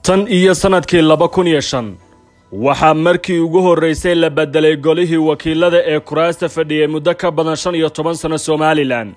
tan iyo sannadkii laba kun iyo shan waxaa markii ugu horraysay la beddelay golihii wakiilada ee kuraasta fadhiyey muddo ka badan shan iyo toban sanno somalilan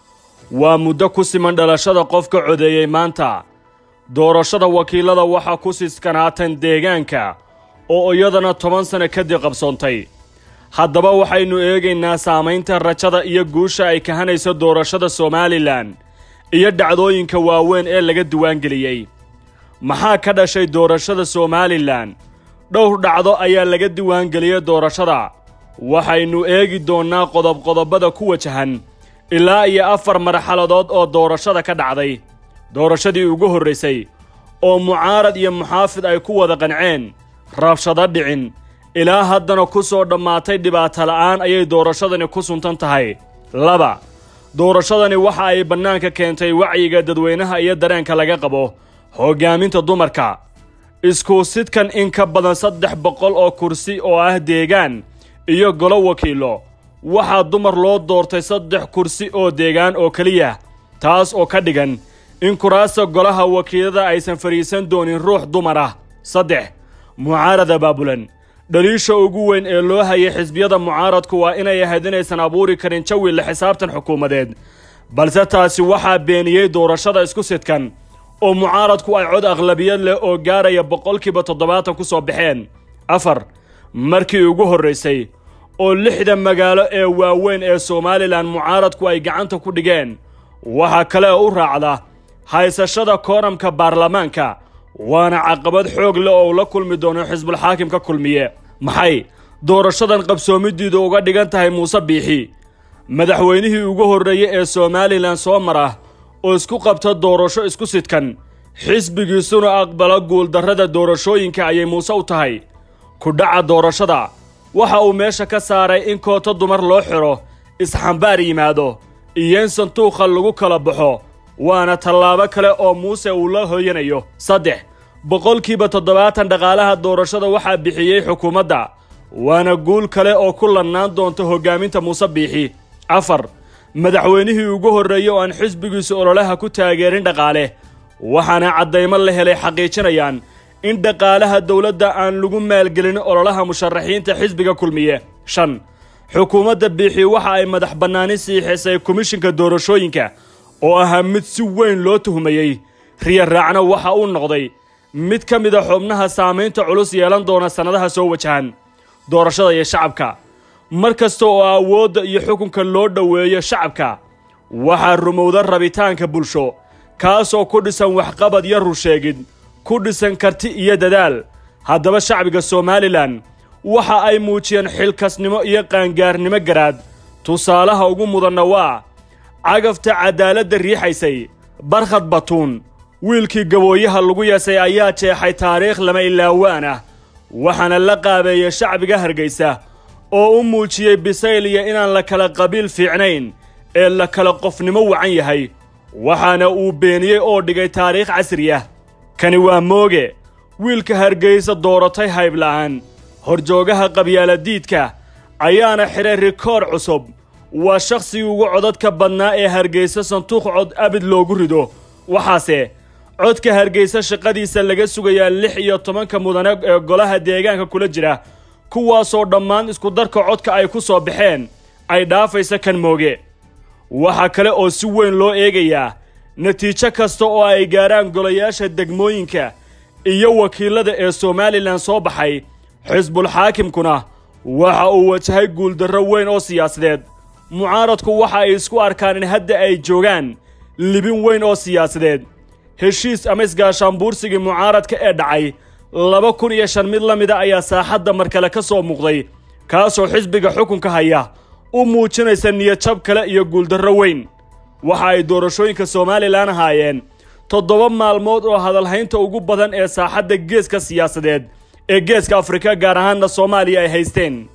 waa muddo ku siman dhalashada qofka codeeyey maanta doorashada wakiilada waxaa ku siskanaatan deegaanka oo iyadana toban sanno kadib qabsoontay haddaba waxaynu eegaynaa saamaynta rajada iyo guusha ay kahanayso doorashada somalilan iyo dhacdooyinka waaweyn ee laga diwaangeliyey maxaa ka dhashay doorashada somalilan dhowr dhacdo ayaa laga diwaangeliyey doorashada waxaynu eegi doonnaa qodob-qodobada ku wajahan ilaa iyo afar marxaladood oo doorashada ka dhacday doorashadii ugu horraysay oo mucaarad iyo muxaafid ay ku wada qanceen rabshado dhicin ilaa haddana ku soo dhammaatay dhibaato la'aan ayay doorashadani ku suntan tahay laba doorashadani waxa ay bannaanka keentay wacyiga dadweynaha iyo dareenka laga qabo hoggaaminta dumarka isku sidkan in ka badan saddex boqol oo kursi oo ah deegaan iyo golo wakiilo waxaa dumar loo doortay saddex kursi oo deegaan oo keliya taas oo ka dhigan in kuraasta golaha wakiilada aysan fadhiisan doonin ruux dumar ah saddex mucaarada baabulan dhaliisha ugu weyn ee loo hayay xisbiyada mucaaradku waa inay ahayd inaysan abuuri karin jawi la xisaabtan xukuumadeed balse taasi waxaa beeniyey doorashada isku sidkan oo mucaaradku ay cod aqlabiyad leh oo gaaraya boqolkiiba toddobaatan ku soo baxeen afar markii ugu horraysay oo lixda magaalo ee waaweyn ee somalilan mucaaradku ay gacanta ku dhigeen waxaa kale oo u raacda haysashada kooramka baarlamaanka waana caqabad xoog leh oo la kulmi doono xisbulxaakimka kulmiye maxay doorashadan qabsoomidiidu uga dhigan tahay muuse biixi madaxweynihii ugu horreeyey ee somalilan soo mara oo isku qabta doorasho isku sidkan xisbigiisuna aqbala guuldarrada doorashooyinka ayay muuse u tahay ku dhaca doorashada waxa uu meesha ka saaray in koota dumar loo xidho isxambaar yimaado iyo in sanduuqa lagu kala baxo waana tallaabo kale oo muuse uu la hooyanayo saddex boqolkiiba toddobaatan dhaqaalaha doorashada waxaa bixiyey xukuumadda waana guul kale oo ku lannaan doonta hoggaaminta muuse biixi afar madaxweynihii ugu horreeyey oo aan xisbigiisu ololaha ku taageerin dhaqaale waxaana caddaymo la helay xaqiijinayaan in dhaqaalaha dowladda aan lagu maalgelin ololaha musharaxiinta xisbiga kulmiye shan xukuumadda biixi waxa ay madax bannaani siixisay komishinka doorashooyinka oo ahaa mid si weyn loo tuhmayey riya raacna waxa uu noqday mid ka mida xubnaha saamaynta culus yeelan doona sannadaha soo wajahan doorashada iyo shacabka mar kasta oo awoodda iyo xukunka loo dhoweeyo shacabka waxaa rumowda rabitaanka bulsho kaasoo ku dhisan waxqabad iyo rusheegid ku dhisan karti iyo dadaal haddaba shacbiga somalilan waxa ay muujiyeen xilkasnimo iyo qaangaarnimo garaad tusaalaha ugu mudanna waa cagafta caddaaladda riixaysay barkhad batuun wiilkii gabooyaha lagu yeesay ayaa jeexay taariikh lama ilaawaan ah waxaana la qaabeeyey shacbiga hargaysa oo u muujiyey bisayl iyo inaan la kala qabiil fiicnayn ee la kala qofnimo wacan yahay waxaana uu beeniyey oo dhigay taariikh casri ah kani waa mooge wiilka hargaysa dooratay haybla'aan horjoogaha qabyaaladiidka ayaana xidhay rikoor cusub waa shakhsigii ugu codadka badnaa ee hargaysa sanduuq cod abid loogu rido waxaase codka hargaysa shaqadiisa laga sugayaa lix iyo tobanka mudane ee golaha deegaanka kula jira kuwaasoo dhammaan iskudarka codka ay ku soo baxeen ay dhaafaysa kan mooge waxaa kale oo si weyn loo eegayaa natiijo kasta oo ay gaarhaan golayaasha degmooyinka iyo wakiilada ee somalilan soo baxay xisbulxaakimkuna waxa uu wajahay guuldarro weyn oo siyaasadeed mucaaradku waxa ay isku arkaan in hadda ay joogaan libin weyn oo siyaasadeed heshiis ama isgaashaanbuursigii mucaaradka ee dhacay laba kun iyo shan mid la mida ayaa saaxadda mar kale ka soo muuqday kaasoo xisbiga xukunka haya u muujinaysa niyadjab kale iyo guuldarro weyn waxa ay doorashooyinka somalilan ahaayeen toddoba maalmood oo hadalhaynta ugu badan ee saaxadda geeska siyaasadeed ee geeska afrika gaar ahaanna soomaaliya ay haysteen